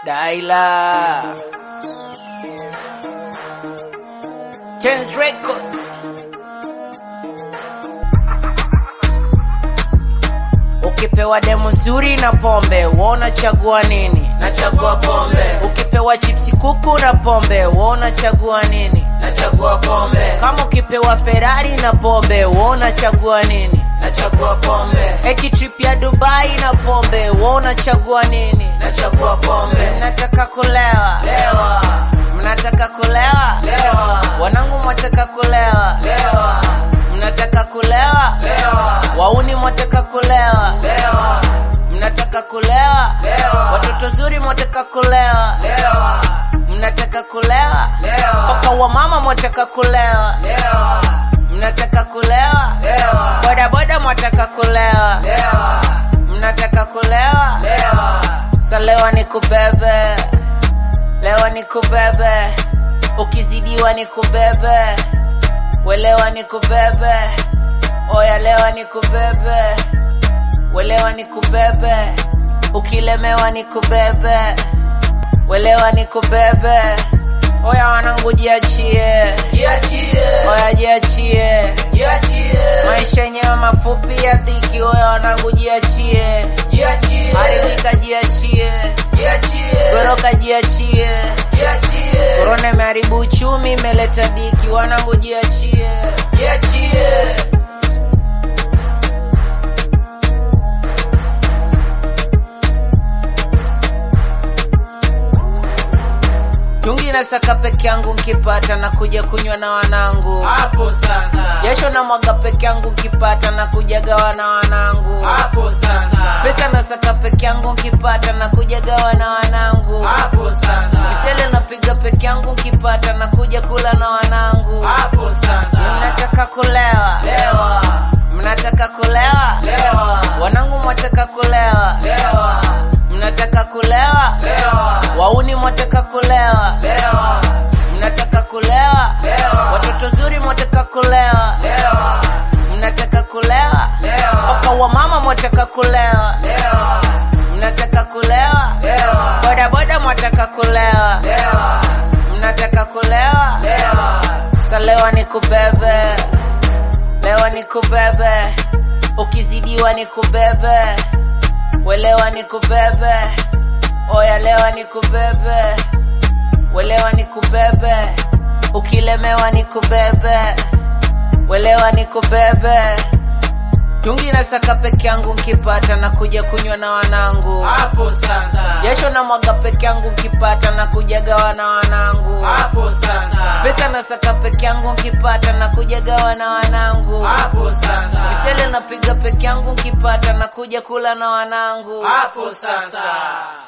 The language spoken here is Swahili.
Daila Chance Records Ukipewa demu nzuri na pombe, wona chagua nini? Nachagua pombe, Ukipewa chipsi kuku na pombe, wona chagua nini? nachagua pombe, Kama ukipewa Ferrari na pombe, wona chagua nini? nachagua pombe, Eti trip ya Dubai na pombe, wona chagua nini? nachagua pombe. Mnataka kulewa, Lewa, mnataka kulewa, lewa, wanangu mwataka kulewa, lewa, mnataka kulewa, lewa, wauni mwataka kulewa, lewa, mnataka kulewa, lewa, watoto zuri mwataka kulewa, lewa, mnataka kulewa, lewa, paka wa mama mwataka kulewa, lewa, mnataka kulewa, lewa, bodaboda mwataka kulewa, lewa, mnataka kulewa, lewa, salewa ni kubebe, lewa ni kubebe, ukizidiwa ni kubebe, welewa ni kubebe, oya lewa ni kubebe, welewa ni kubebe, ukilemewa ni kubebe, welewa ni kubebe, oya wanangu jiachie, jiachie, oya jiachie, jiachie, maisha yenyewe mafupi ya dhiki, oya wanangu jiachie, jiachie, haribika jiachie, jiachie, goroka jiachie, jiachie, korona imeharibu uchumi, imeleta dhiki, wanangu jiachie. jiachie. Tungi na saka peke yangu nkipata na kuja kunywa na wanangu. Hapo sasa, Jasho na mwaga peke yangu nkipata na kuja gawa na wanangu. hapo sasa, Pesa na saka peke yangu nkipata na kuja gawa na wanangu. hapo sasa, Misele napiga peke yangu nkipata na kuja kula na wanangu. hapo sasa, Mnataka kulewa, lewa, mnataka kulewa, lewa, wanangu mwataka kulewa, lewa, mnataka kulewa, lewa, wauni mwataka kulewa, lewa, mnataka kulewa, lewa, watoto zuri mwataka kulewa, lewa, mnataka kulewa, lewa, paka wa mama mwataka kulewa, lewa, mnataka kulewa, lewa, bodaboda mwataka kulewa, lewa, mnataka kulewa, lewa, salewa ni kubebe, lewa ni kubebe, ukizidiwa ni kubebe, welewa ni kubebe, oya lewa ni kubebe, welewa ni kubebe, ukilemewa ni kubebe, welewa ni kubebe. Tungi na saka peke yangu nkipata na kuja kunywa na wanangu. hapo sasa, Jasho na mwaga peke yangu nkipata na kuja gawa na wanangu. hapo sasa, Pesa na saka peke yangu nkipata na kuja gawa na wanangu. hapo sasa, Misele napiga peke yangu nkipata na kuja kula na wanangu. hapo sasa.